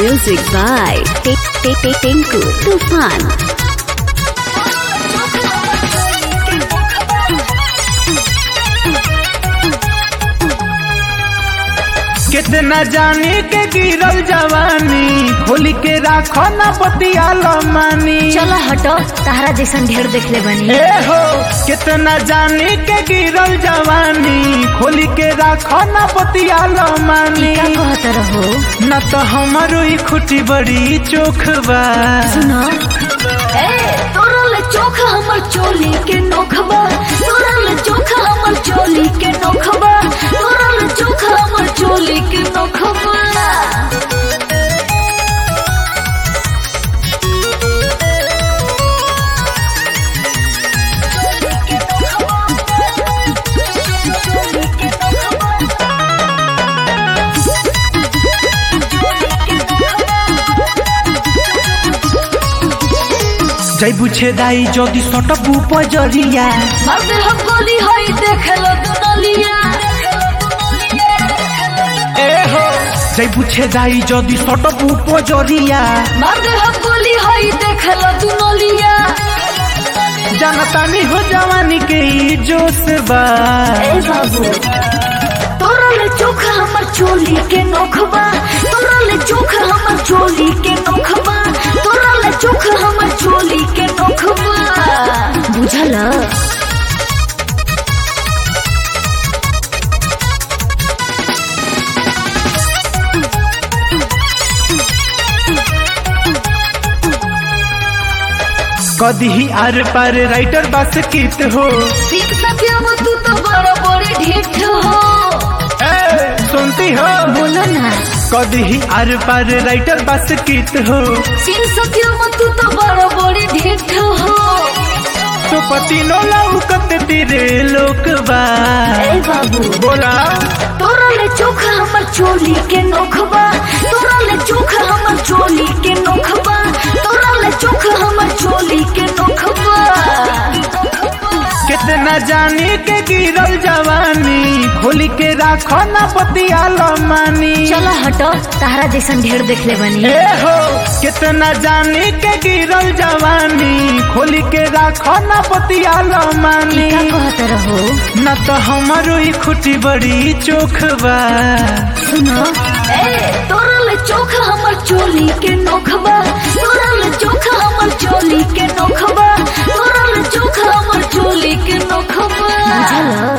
Music by Tinku Tufan. कितना जाने के गिरल जवानी खोल के राखो ना बतिया मानी चलो हटो तहरा जैसन ढेर देखले बनी ए हो कितना जाने के गिरल जवानी खोल के राखो ना बतिया मानी का कहत रहो न तो हमारो ही खुटी बड़ी चोख बा सुनो ए तोरल चोख हमर चोली के नोखबा तोरल चोख हमर चोली के नोखबा तोरल चोख हमर चोली के नोखबा जय बुझे दाई जदि सटबू पजरिया मर्द हम गोली होई देखलो दुनलिया ए हो जय बुझे दाई जदि सटबू पजरिया मर्द हम गोली होई देखलो दुनलिया जनतानी हो जवानी के ई जोश बा ए बाबू तोरल चोख हमर चोली के नोखबा तोरल चोख हमर चोली के नोखबा तोरल चोख हमर चोली के नोखबा बुझल कदी आर पार राइटर बस कित हो सीख सत्यम तू तो बड़ा बड़ी ढीठ हो ए, सुनती हो बोलो ना कदी आर पार राइटर बस कित हो सीख सत्यम तू तो बड़ा बड़ी ढीठ हो तो पति नो लौकत तेरे लोक बा ए बाबू बोला तोरल चोख हमर चोली के नोखबा तोरल चोख हमर चोली के नोखबा तोरल चोख हमर चोली के नोखबा कितना जाने के गिरल जवानी खोल के राखो ना बतिया मानी चलो हटो तहरा जैसन ढेर देखले बनी ए हो कितना जाने के गिरल जवानी खोल के राखो ना बतिया मानी का कहत रहो न तो हमारो ही खुटी बड़ी चोख बा सुनो ए तोरल चोख हमर चोली के नोखबा तोरल चोख हमर चोली के नोखबा तोरल चोख हमर चोली के नोखबा बुझल